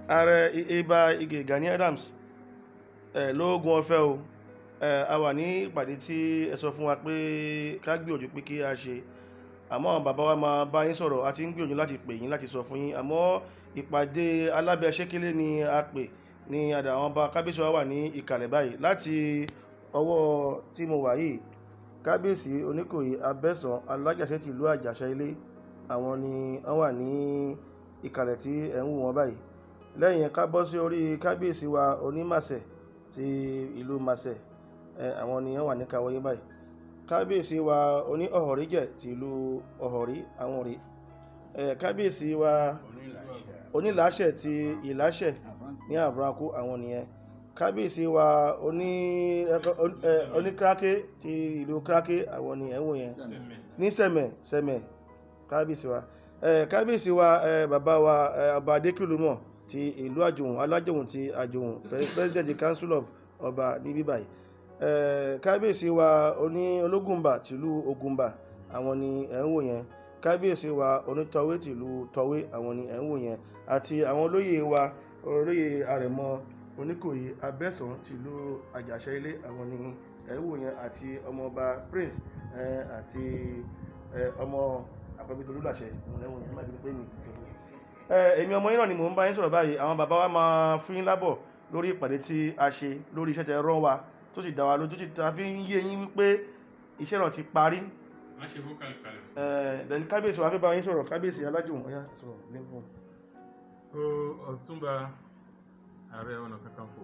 ààrẹ Ìbà Ige Gani Adams ẹ lóògùn ọ̀fẹ́ o ẹ a wà ní ìpàdé tí ẹ sọ fún wa pé ká gbìyànjú pé kí a ṣe àmọ́ àwọn bàbá wa máa bá yín sọ̀rọ̀ a ti ń gbìyànjú láti pè yín láti sọ fún yín àmọ́ ìpàdé alábẹ́sẹ́kẹ́lé ni a pè ní àdà àwọn ọba kábíyèsí wa wà ní ìkàlẹ̀ báyìí láti ọwọ́ tí mo wà yìí kábíyèsí oníkòyí abẹ́sàn alájàṣẹ́ tìlú àjàṣà ilé àwọn ni wọ́n wà ní ìkàlẹ̀ tí ẹ̀ ń wò wọ́n báyìí lẹ́yìn yẹn ká bọ́ sí orí kábíyèsí wa onímàṣẹ ti ìlú màṣẹ ẹ àwọn ni wọ́n wà ní kàwọ́ yín báyìí kábíyèsí wa oní ọ̀họ̀ríjẹ̀ ti ìlú ọ̀họ̀rí àwọn rèé ẹ kábíyèsí wa onílàáṣẹ ti ìlàṣẹ ní àbúrákú àwọn nìyẹn kábíyèsí wa oní ẹ oníkíráké ti ìlú kíráké àwọn ni ẹ̀ ń wò yẹn ní sẹ̀mẹ̀ sẹ̀mẹ̀ kábíyèsí wa ẹ kábíyèsí wa ẹ bàbá wa ẹ ọba adékìlúmọ̀ ti ìlú àjòhùn alájòhùn ti àjòhùn president council of ọba ní bíbáyìí ẹ kábíyèsí wa oní ológùnbà tìlú ògùnbà àwọn ni ẹ̀ ń wò yẹn kábíyèsí wa onítọ̀wé tìlú tọ̀wé àwọn ni ẹ̀ ń wò yẹn àti àwọn olóyè wa olóyè àrẹ̀mọ oníkòyí abẹ́sàn tìlú àjàṣẹ́ ilé àwọn ni ẹ̀ ń wò yẹn àti ọmọọba prince ẹ àti ẹ ọmọ àpẹbí tolúlàṣẹ òun lẹ́wọ̀n yẹn má bínú pé mi ti sọ ẹ èmi ọmọ yín náà ni mò ń bá yín sọ̀rọ̀ báyìí àwọn bàbá wa máa fún yín lábọ̀ lórí ìpàdé tí a ṣe lórí iṣẹ́ tẹ rán wa tó sì dá wa lójú tó sì ta fi ń yé yín wípé iṣẹ́ náà ti parí má ṣe kó kalẹ̀. ẹ then kábíyèsí wa fẹ́ bá yín sọ̀rọ̀ kábíyèsí alájùmọ̀ ọ̀yá sọ̀rọ̀ lẹ́fọ̀n. ó ọ̀túnba ààrẹ ọ̀nà kakanfò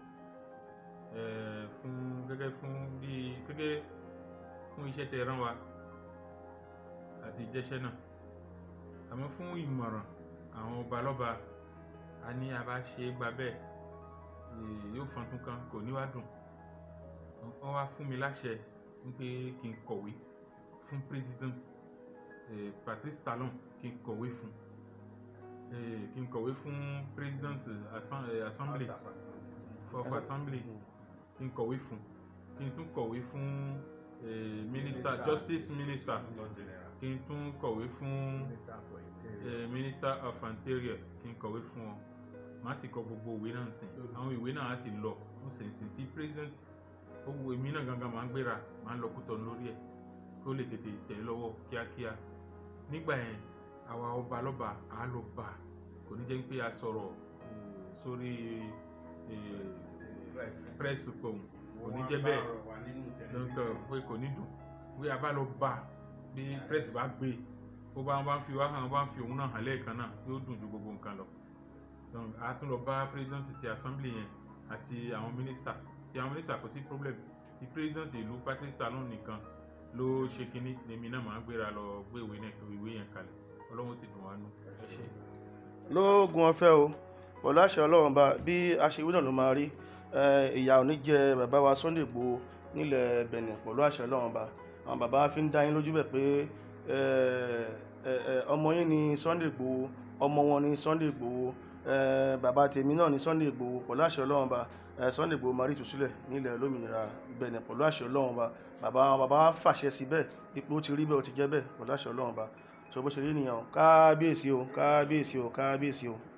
eh, fún gẹ́gẹ́ fún bí gẹ́gẹ́ fún iṣẹ́ tẹ rán wa àti jẹ́ṣẹ́ náà àmọ́ fún ìmọ̀ràn àwọn ọba lọ́ba a ní a bá ṣe é gba bẹ́ẹ̀ eh, yóò fọn tún kan kò ní wá dùn wọ́n wá fún mi láṣẹ wípé kí n kọ̀wé fún president eh, Patrice Talon kí n kọ̀wé fún eh, kí n kọ̀wé fún president assem- eh, assembly of assembly kí n kọ̀wé fún kí n tún kọ̀wé fún eh, minister justice minister kí n tún kọ̀wé fún eh, minister of interior kí n kọ̀wé fún wọn màá sì kọ gbogbo ìwé náà sìn àwọn ìwé náà á sì lọ ń sìn sìn tí president ó wo èmi náà gangan máa ń gbéra máa ń lọ kútọ lórí ẹ̀ kó lè tètè tẹ̀ ẹ́ lọ́wọ́ kíákíá nígbà yẹn àwa ọba lọ́ba á lọ bá a kò ní jẹ́ pé a sọ̀rọ̀ eh, sórí eh, press pọ̀n kò ní jẹ́ bẹ́ẹ̀ lọ́nkàn pé kò ní dùn pé a bá lọ bá a bí press bá gbé e ó bá wọn bá ń fi wá hàn bá ń fi òun náà hàn lẹ́ẹ̀kan náà yóò dùn ju gbogbo nǹkan lọ donc a tún lọ bá president ti assembly yẹn àti àwọn minister ti àwọn minister kò sí problem ti president ìlú Patrice Talon nìkan ló ṣe kínní lèmi náà máa ń gbéra lọ gbé ìwé náà ìwé yẹn kalẹ̀ ọlọ́run ti dùn wá nù ẹ ṣe. lóògùn ọ̀fẹ́ o pẹ̀lú àṣẹ ọlọ́run bá bí aṣèwé náà ló máa rí ẹ, ìyà ò ní jẹ bàbá wa Sunday Igboho nílẹ̀ Benin pẹ̀lú àṣẹ ọlọ́run bá àwọn bàbá wa fi ń dá yín lójú bẹ̀ pé ẹ, ẹ, ẹ, ọmọ yín ni Sunday Igboho ọmọ wọn ni Sunday Igboho ẹ, bàbá tèmi náà ni Sunday Igboho pẹ̀lú àṣẹ ọlọ́run bá ẹ, Sunday Igboho máa rí ìtúsílẹ̀ nílẹ̀ olómìnira Benin pẹ̀lú àṣẹ ọlọ́run bá bàbá àwọn bàbá wa fàṣẹ sí bẹ́ẹ̀ ipò ó ti rí bẹ́ẹ̀ ó ti jẹ́ bẹ́ẹ̀ pẹ̀lú àṣẹ ọlọ́run bá sọ bó ṣe rí nìyẹn o kábíyèsí o kábíyèsí o kábíyèsí o.